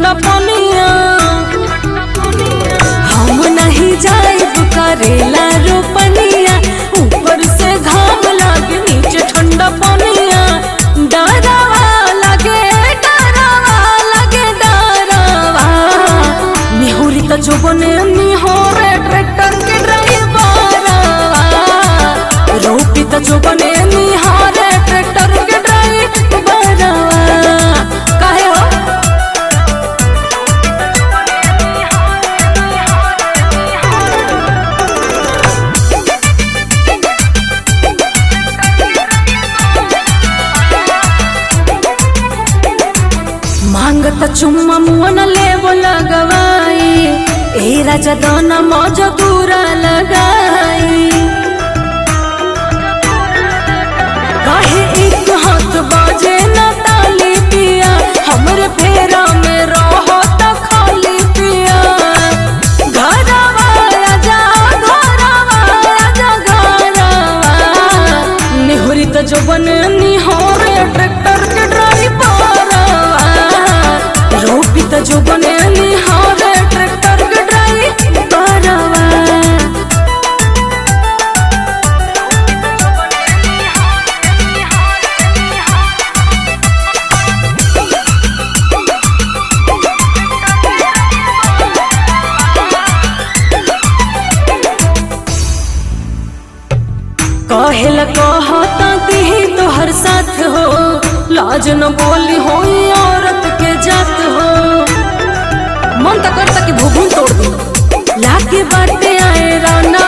ठंडा पनिया हम नहीं जाइब करेला रोपनिया ऊपर से घाम लागे नीचे ठंडा पनिया डरावा लगे डरावा लगे डरावा निहुरी त जोबने निहोरे ट्रैक्टर के ड्राइवरवा रोपी त जोबने निहारे ट्रैक्टर के ड्राइवरवा काहे हो मांगत चुम्मा मुअन लेवो लगवाई ए राजा दाना मौजा पूरा लगाई काहे एक हाथ बाजे न ताली पिया हमरे फेरा में रहो त खाली पिया घरवा आजा घरवा आजा घरवा निहुरी त जोबन निहोरे ट्रैक्टर के ड्राइवरवा रोपी त जोबन निहोरे ट्रैक्टर के ड्राइवरवा कहेला कहता दिही तोहर साथ हो लाज न बोली हो औरत के जात हो मन तो करता कि भूभू तोड़ दी लाके बाटे आए राना